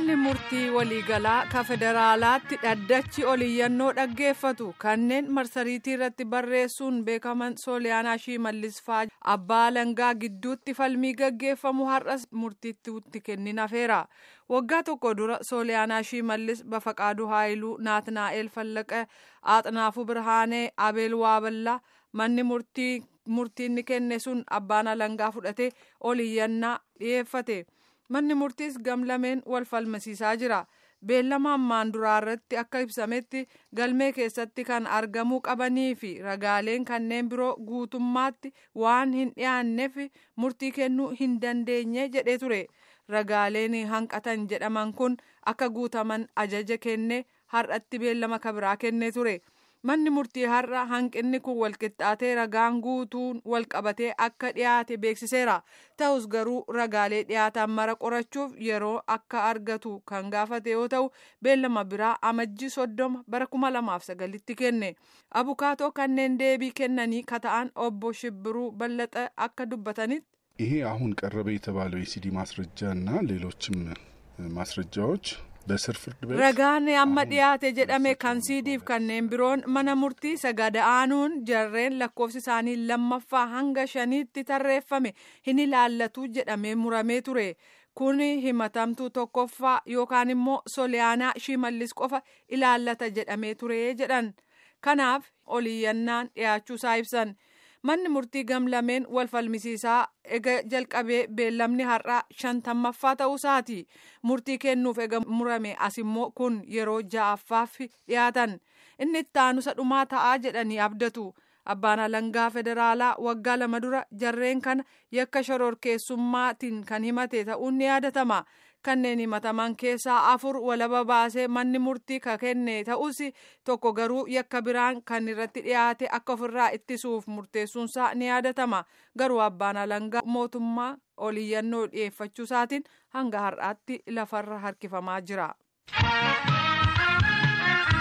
manni murtii waliigalaa ka federaalaatti dhaddachi oliyyannoo dhaggeeffatu kanneen marsariitii irratti barreessuun beekaman sooliyaanaa shimallis faa abbaa alangaa gidduutti falmii gaggeeffamu har'as murtiitti kennin hafeera waggaa tokko dura sooliyaanaa shimallis bafaqaaduu haayiluu naatnaa'el fallaqa aaxnaafuu birhaanee abeel waaballaa manni murtii murtiinni kenne sun abbaan alangaa fudhatee oliyyannaa dhiyeeffate. manni murtiis gamlameen wal falmasiisaa jira beellama ammaan duraa irratti akka ibsametti galmee keessatti kan argamuu qabanii fi ragaaleen kanneen biroo guutummaatti waan hin dhiyaanneef murtii kennuu hin dandeenye jedhee ture ragaaleen hanqatan jedhaman kun akka guutaman ajaja kennee har'atti beellama kabiraa kennee ture. manni murtii har'a hanqinni kun walqixxaatee ragaan guutuun walqabatee akka dhiyaate beeksiseera ta'us garuu ragaalee dhiyaatan mara qorachuuf yeroo akka argatu kan gaafate yoo ta'u beellama biraa amajjii soddoma bara kuma lamaaf sagalitti kenne abukaatoo kanneen deebii kennanii kata'an obbo shibbiruu ballaxa akka dubbatanitti. ይሄ አሁን ቀረበ የተባለው የሲዲ ማስረጃ እና ሌሎችም ማስረጃዎች በስር ፍርድ ቤት ragaan amma dhiyaate jedhame kan siidiif kanneen biroon mana murtii sagada'aanuun jarreen lakkoofsi isaanii lammaffaa hanga shaniitti tarreeffame hin ilaallatu jedhamee muramee ture kun himatamtuu tokkoffaa yookaan immoo sooliyaanaa shimallis qofa ilaallata jedhamee ture jedhan kanaaf oliyyannaan dhiyaachuusaa ibsan. manni murtii gamlameen wal falmisiisaa ega jalqabee beellamni har'aa shantammaffaa ta'uusaati murtii kennuuf ega murame as immoo kun yeroo ja'affaaf dhiyaatan inni itti aanusa dhumaa ta'aa jedhanii abdatu abbaan alangaa federaalaa waggaa lama dura jarreen kana yakka shororkeessummaatiin kan himate ta'uun ni yaadatama kanneen himataman keessaa afur walaba baasee manni murtii ka kenne ta'us tokko garuu yakka biraan kan irratti dhiyaate akka ofirraa ittisuuf murteessuunsaa ni yaadatama garuu abbaan alangaa mootummaa oliyyannoo dhiyeeffachuusaatiin hanga har'aatti lafarra harkifamaa jira.